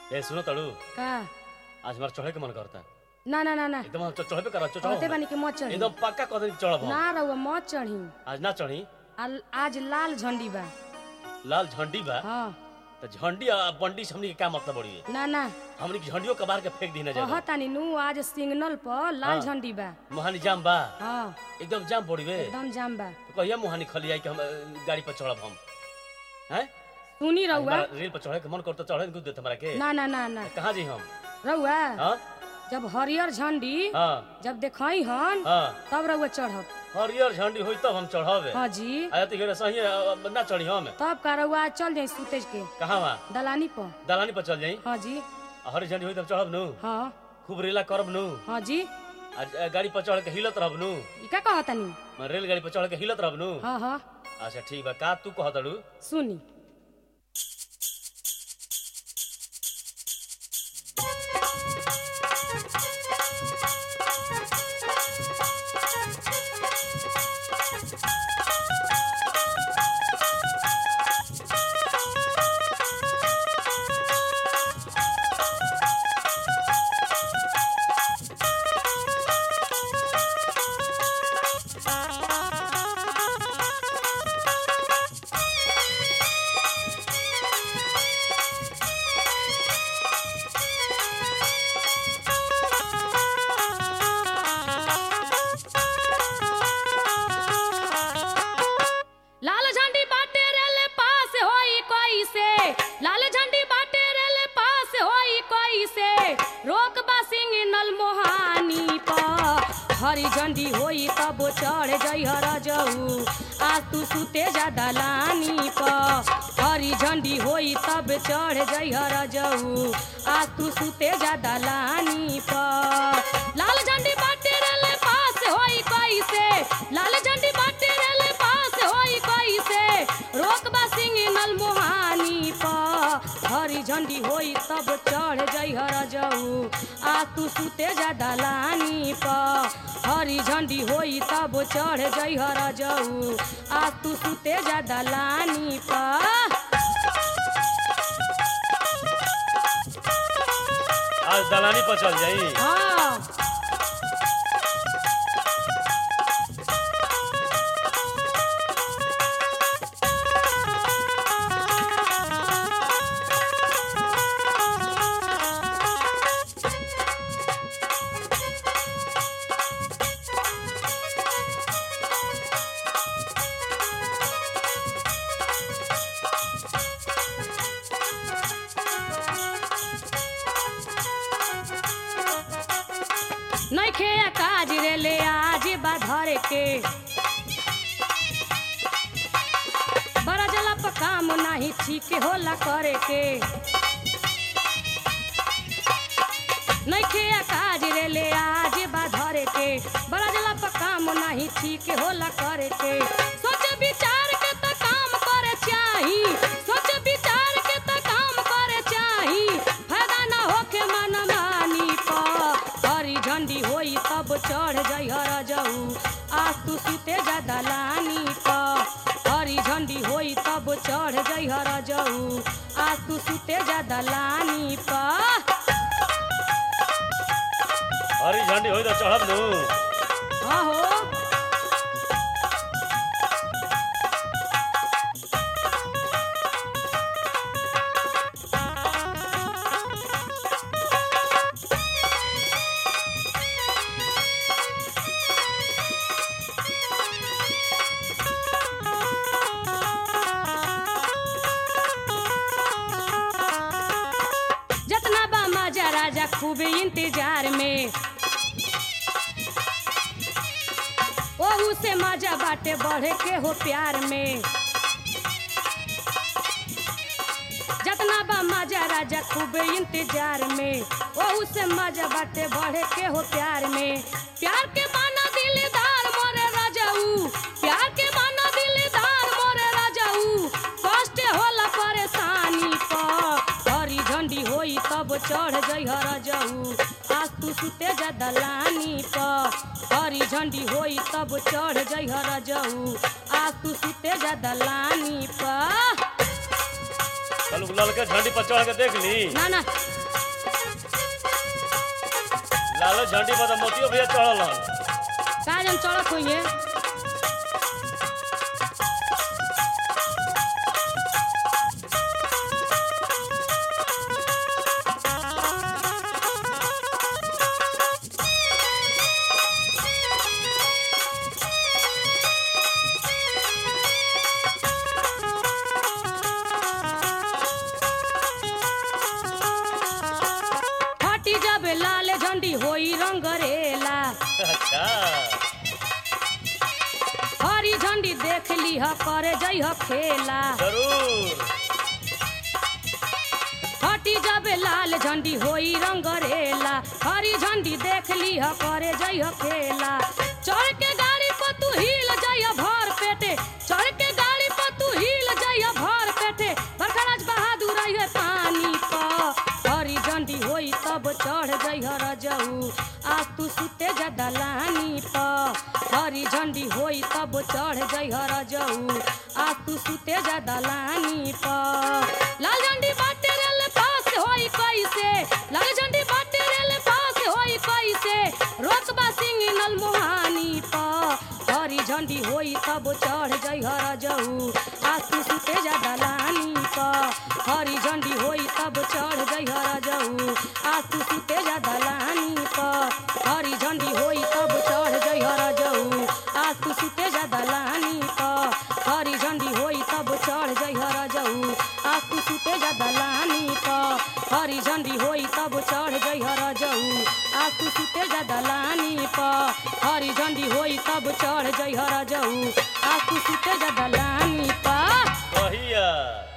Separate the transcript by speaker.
Speaker 1: ए सुनो तड़ू
Speaker 2: का
Speaker 1: आज हमारा चढ़े के मन करता
Speaker 2: ना ना ना ना
Speaker 1: एकदम हम चढ़बे करा चढ़ो
Speaker 2: कहते बानी कि मत चढ़ी
Speaker 1: एकदम पक्का कह दिन चढ़ब हम
Speaker 2: ना रहुआ मत चढ़ी
Speaker 1: आज ना चढ़ी
Speaker 2: आल- आज लाल झंडी बा
Speaker 1: लाल झंडी बा
Speaker 2: हाँ
Speaker 1: तो झंडी आ बंडी से हमनी के का मतलब बड़ी है
Speaker 2: ना ना
Speaker 1: हमनी के झंडियों कबार के फेंक दी ना जा
Speaker 2: कहतानी नु आज सिग्नल पर लाल
Speaker 1: हाँ।
Speaker 2: झंडी बा
Speaker 1: मुहानी जाम बा
Speaker 2: हाँ
Speaker 1: एकदम जाम पड़ी बे
Speaker 2: एकदम जाम बा
Speaker 1: तो कहिया मुहानी खली आई कि हम अ, गाड़ी पर चढ़ब हम हैं
Speaker 2: सुनी
Speaker 1: आज
Speaker 2: रहुआ
Speaker 1: हमारा रेल पर चढ़े के मन करता चढ़े नहीं देत हमरा के
Speaker 2: ना ना ना ना
Speaker 1: कहाँ जी हम
Speaker 2: रहुआ
Speaker 1: हाँ
Speaker 2: जब हरियर झंडी
Speaker 1: हाँ
Speaker 2: जब देखई हन
Speaker 1: हाँ
Speaker 2: तब रहुआ चढ़ब
Speaker 1: हरियर झंडी होई तब हम चढ़ब
Speaker 2: हाँ जी
Speaker 1: आया तो घेरा सही अ, ना चढ़ी हम
Speaker 2: तब का रहुआ चल जाई सुतेज के
Speaker 1: कहाँ वहाँ
Speaker 2: दलानी पर
Speaker 1: दलानी पर चल जाई
Speaker 2: हाँ जी
Speaker 1: हरी झंडी होई तब चढ़ब नु
Speaker 2: हाँ
Speaker 1: खूब रेला करब नु
Speaker 2: हाँ जी
Speaker 1: आज अ, गाड़ी पर चढ़ के हिलत रहब नु
Speaker 2: ई का कहतानी
Speaker 1: मैं रेलगाड़ी पर चढ़ के हिलत रहब नु
Speaker 2: हाँ हाँ
Speaker 1: अच्छा ठीक बा का तू कहत अड़ू
Speaker 2: सुनी लाल झंडी बाटे रेले पास होई कोई से लाल झंडी बाटे रेले पास होई कोई से रोक बा सिंगनल मोहानी पर हरी झंडी होई तब चढ़ जई हर जऊ आज तू सुते जा दलानी पर हरी झंडी होई तब चढ़ जई हर जऊ आज तू सुते जा दलानी पर लाल झंडी बाटे रेले पास होई कोई से लाल झंडी बाटे रेले पास होई कोई से रोकबा सिंगनल मोहानी पर हरी झंडी होई तब चढ़ जई हर जऊ आ तू सुते जा दलानी पर हरी झंडी होई तब चढ़ जई हर जऊ आ तू सुते जा दलानी पर
Speaker 1: आज दलानी पर चल जाई
Speaker 2: हाँ नइखे काज रे ले आज बाधर के बड़ा जला पर काम नाही ठीक होला करे के नइखे काज रे ले आज बाधर के बड़ा जला पर काम नाही ठीक होला करे के सोच विचार के त काम करे चाही सोच विचार के त काम करे चाही फायदा ना होके मन मानी पर हरी झंडी होई तब चढ़ जई हर जऊ आज तू सुते जा दलानी पर हरी झंडी होई तब चढ़ जई हर जऊ आज तू सुते जा दलानी पर
Speaker 1: हरी झंडी होई तो चढ़ब नु
Speaker 2: हाँ हो जतना बा मजा राजा खूब इंतजार में ओहू से मजा बाटे बढ़े के हो प्यार में जतना बा मजा राजा खूब इंतजार में ओहू से मजा बाटे बढ़े के हो प्यार में प्यार के बाना दिलदार मोरे राजाऊ प्यार के बाना दिलदार मोरे राजाऊ कष्ट होला परेशानी पर हरी झंडी होई तब चढ़ जई हर जऊ आज तू सुते जा दलानी पर हरी झंडी होई तब चढ़ जई हर जऊ आज तू सुते जा दलानी पर
Speaker 1: कल ललके झंडी पर चढ़ के देख ली
Speaker 2: ना ना
Speaker 1: लाल झंडी पर तो मोतियो भैया चढ़ल हन
Speaker 2: का जन चढ़त होइए हटी जब लाल झंडी होई रंगरेला
Speaker 1: अच्छा
Speaker 2: हरी झंडी देख लीह करे जइह खेला
Speaker 1: जरूर
Speaker 2: हटी जब लाल झंडी होई रंगरेला हरी झंडी देख लीह करे जइह खेला चढ़ के गाड़ी पर तू हिल जइह भर पेटे चढ़ के गाड़ी पर तू हिल जइह भर पेटे बरखराज बहादुर रहिए पानी पर हरी झंडी होई तब चढ़ जइह रजऊ आज तू सुते जा दलानी पर हरी झंडी होई तब चढ़ जइह रजऊ आज तू सुते जा दलानी पर लाल झंडी बाटे रेल पास होई कैसे लाल झंडी बाटे रेल पास होई कैसे रोकबा सिंह नल मोहानी पर हरी झंडी होई तब चढ़ जइह रजऊ आज तू सुते जा दलानी पर हरी झंडी होई तब चढ़ जइह रजऊ आज तू सुते जा दलानी पर हरी झंडी होई तब चढ़ जइह रजऊ आज तू सुते जा दलानी पर हरी झंडी होई तब चढ़ जइह रजऊ आज तू सुते जा दलानी पर हरी झंडी होई तब चढ़ जइह रजऊ आज तू सुते जा दलानी पर हरी झंडी होई तब चढ़ जइह रजऊ आज तू सुते जा दलानी पर
Speaker 1: कहिया